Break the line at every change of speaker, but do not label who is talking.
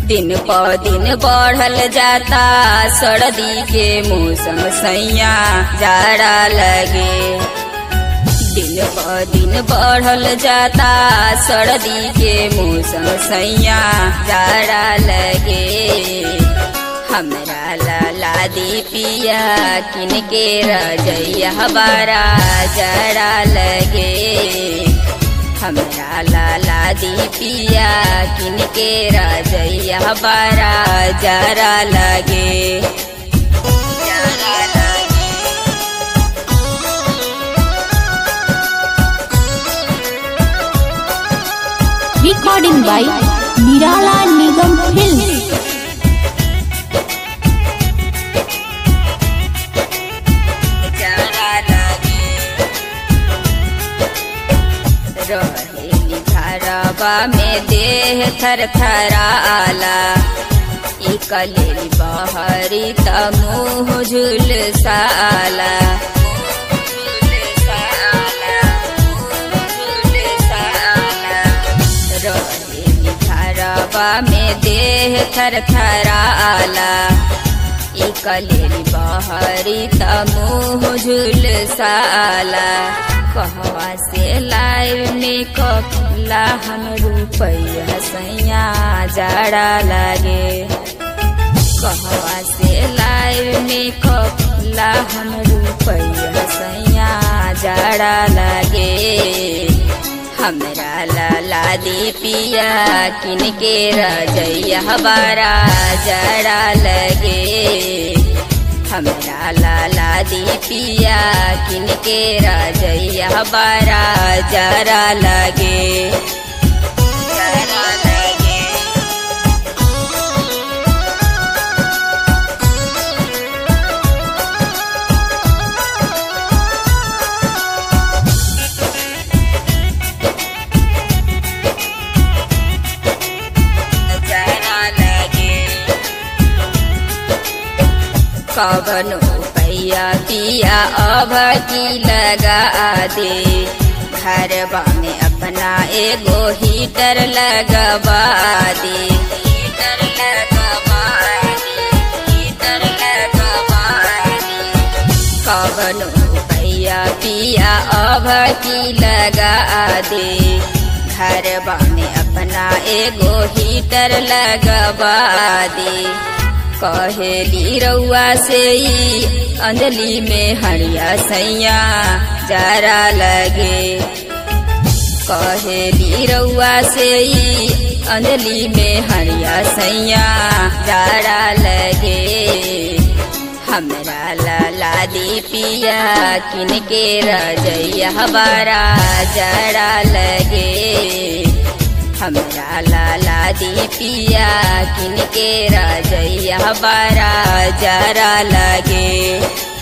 दिन प दिन बढ़ल जाता सर्दी के मौसम सैया जाड़ा लगे दिन प दिन बढ़ल जाता सर्दी के मौसम सैया जाड़ा लगे हमरा लाला दी पिया किन के रजैया बारा जाड़ा लगे हमरा लाला दी पिया किन के रजैया बारा जाड़ा लगे जाड़ा लगे
recording by Nirala Nigam Films.
जाड़ा लगे रहेली घरवा में देह थर थराला ई कलेली बहरी त मुँह झुल साला रहेली घरवा में देह थर थराला ई कलेली बहरी त मुँह झुल साला कहवा से लाइव मेकअप ला हम रुपैया सैया जाड़ा लागे कहवा से लाइव मेकअप ला हम रुपैया सैया जाड़ा लागे हमरा लाला दी पिया किन के रजैया बारा जाड़ा लगे हमरा लाला दी पिया किन के रजैया बारा जाड़ा लगे जाड़ा लगे जाड़ा लगे कवनो पैया पिया अब की लगा दे घरवा में अपना एगो हीटर लगवा दे हीटर लगवा दे हीटर लगवा दे कवनो पैया पिया अब की लगा दे घरवा में अपना एगो हीटर लगवा दे कहेली रउआ से ई अंजलि में हरिया सैया जारा लगे कहेली रउआ से ई अंजलि में हरिया सैया जारा लगे हमरा लाला दी पिया किन के रजैया बारा जाड़ा लगे हमरा लाला दी पिया किन के रजैया बारा जाड़ा लगे